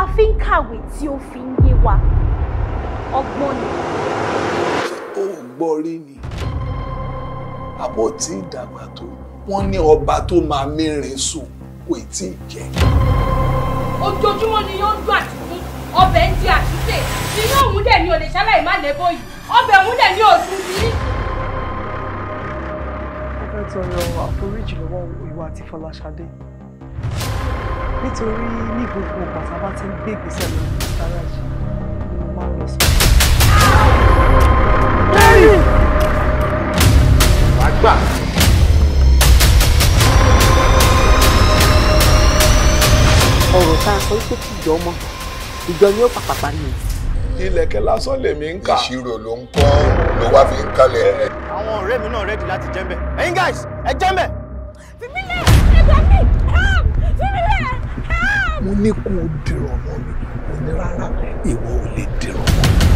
la fi ń kàwé tí ó fi ń yé wa ọgbọ́n ni. ó gbọ́ rí ni àbọ̀ tí ìdàgbà tó wọ́n ní ọba tó máa mẹ́rin sùn kò tí ì jẹ́. ojoojúmọ́ ni yóò ń dún àtìkún ọbẹ̀ ń di àtúnṣe inú òun dẹ̀ ni ò lè ṣaláì má lẹ́bọ̀ yìí ọbẹ̀ òun dẹ̀ ni ò dùn sí. mo fẹ́ tọrọ àforíjì lọ́wọ́ ìwà àti Fọláṣadé nítorí ní gbogbo ìgbà tá a bá ti ń gbé ìgbésẹ̀ lórí gáràjì ni mo máa ń lọ sọ. wàá gbà. ọ̀rọ̀ tá a sọ pé kí ìjọ ọmọ ìjọ ni ó pàpàpà ni. ilẹ̀kẹ̀ lásán lèmi ń kà. ìṣirò ló ń kọ́ ló wá fi ń kálẹ̀ ẹ̀. àwọn ọ̀rẹ́ mi náà rẹ́dí láti jẹ́ mbẹ́ ẹ̀yin guys ẹ jẹ́ mbẹ́. fìmílẹ̀ ẹgbẹ́ mi help fìmílẹ̀ help. mo ní kó o dìrọ̀ mọ́ mi mo ní rárá ìwọ ò lè dìrọ̀ mọ́ mi.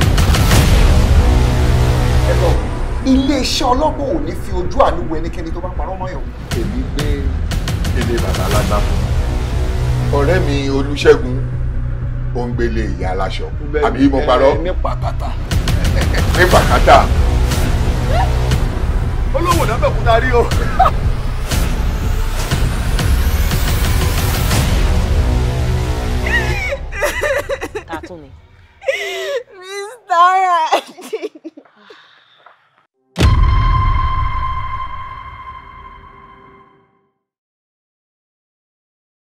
ẹ̀rọ iléeṣẹ́ ọlọ́gbọ̀n ò ní fi ojú àánú wo ẹnikẹ́ni tó bá parọ́ mọ́ yàn. èmi gbé ilé bàbá alágbàfọ̀ ọ̀rẹ́ mi olúṣẹ́gun ó ń gbélé ìyá aláṣọ àbí mo parọ́ ní pàkátà. ní pàkátà olówó náà bẹ̀ kúta rí o.